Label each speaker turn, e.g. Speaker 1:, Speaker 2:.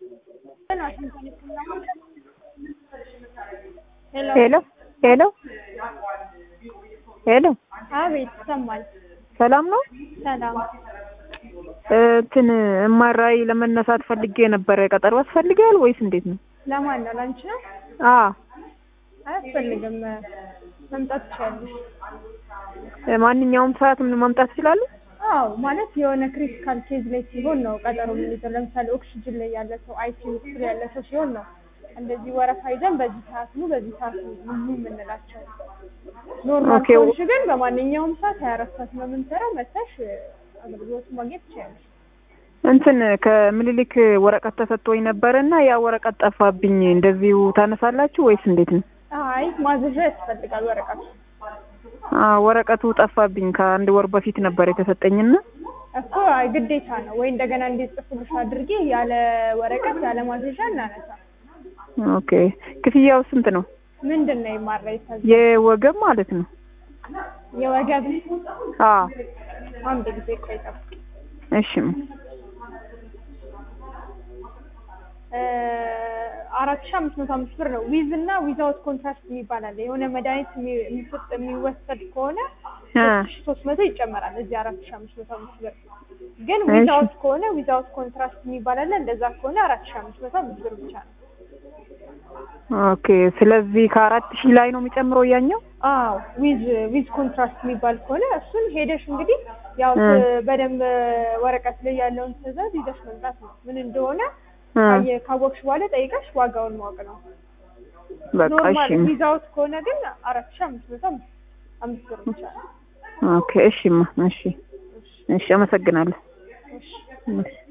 Speaker 1: ሄሎ ሄሎ ሄሎ
Speaker 2: አቤት ይሰማል።
Speaker 1: ሰላም ነው?
Speaker 2: ሰላም
Speaker 1: እንትን እማራይ ለመነሳት ፈልጌ ነበረ። ቀጠሮ ያስፈልጋል ወይስ እንዴት ነው?
Speaker 2: ለማን ነው? ላንቺ ነው?
Speaker 1: አዎ
Speaker 2: አያስፈልግም። መምጣት ትችያለሽ።
Speaker 1: ማንኛውም ሰዓት ምን መምጣት እችላለሁ?
Speaker 2: አዎ ማለት የሆነ ክሪቲካል ኬዝ ላይ ሲሆን ነው ቀጠሮ የምንይዘው። ለምሳሌ ኦክሲጅን ላይ ያለ ሰው፣ አይሲዩ ውስጥ ያለ ሰው ሲሆን ነው እንደዚህ ወረፋ ይዘን በዚህ ሰዓት ነው በዚህ ሰዓት ነው ኑ የምንላቸው። ኖርማል
Speaker 1: ኦኬ።
Speaker 2: ከሆንሽ ግን በማንኛውም ሰዓት ሀያ አራት ሰዓት ነው የምንሰራው። መተሽ አገልግሎቱን ማግኘት ትችያለሽ።
Speaker 1: እንትን ከምኒልክ ወረቀት ተሰጥቶኝ ነበረ እና ያ ወረቀት ጠፋብኝ። እንደዚሁ ታነሳላችሁ ወይስ እንዴት ነው?
Speaker 2: አይ ማዘዣ ያስፈልጋል ወረቀቱ
Speaker 1: አ ወረቀቱ ጠፋብኝ። ከአንድ ወር በፊት ነበር የተሰጠኝና
Speaker 2: እኮ አይ ግዴታ ነው ወይ እንደገና እንዲጽፉልሽ አድርጌ ያለ ወረቀት ያለ ማዘዣ እናነሳ።
Speaker 1: ኦኬ። ክፍያው ስንት ነው?
Speaker 2: ምንድን ነው የማራ ይታዘ
Speaker 1: የወገብ ማለት ነው?
Speaker 2: የወገብ
Speaker 1: አዎ።
Speaker 2: አንድ ጊዜ ቆይ ጠብቅ።
Speaker 1: እሺ።
Speaker 2: አራት ሺህ አምስት መቶ አምስት ብር ነው። ዊዝ እና ዊዛውት ኮንትራክት የሚባል አለ። የሆነ መድኃኒት የሚ- የሚሰጥ የሚወሰድ ከሆነ
Speaker 1: አ
Speaker 2: ሶስት መቶ ይጨመራል እዚህ አራት ሺህ አምስት መቶ አምስት ብር ግን
Speaker 1: እሺ።
Speaker 2: ዊዛውት ከሆነ ዊዛውት ኮንትራክት የሚባል አለ። እንደዛ ከሆነ አራት ሺህ አምስት መቶ አምስት ብር ብቻ ነው።
Speaker 1: ኦኬ። ስለዚህ ከአራት ሺህ ላይ ነው የሚጨምረው ያኛው?
Speaker 2: አዎ ዊዝ ዊዝ ኮንትራክት የሚባል ከሆነ እሱን ሄደሽ እንግዲህ ያው
Speaker 1: እ።
Speaker 2: በደንብ ወረቀት ላይ ያለውን ትዕዛዝ ይዘሽ መምጣት ነው። ምን እንደሆነ
Speaker 1: አ
Speaker 2: ካየ- ካወቅሽ በኋላ ጠይቀሽ ዋጋውን ማወቅ ነው።
Speaker 1: በቃ
Speaker 2: ኖርማል
Speaker 1: እሺ።
Speaker 2: ዊዛውት ከሆነ ግን አራት ሺህ አምስት መቶ አምስት አምስት ብር ብቻ ነው።
Speaker 1: ኦኬ። እሺማ። እሺ። እሺ። አመሰግናለሁ።
Speaker 2: እሺ
Speaker 1: እሺ።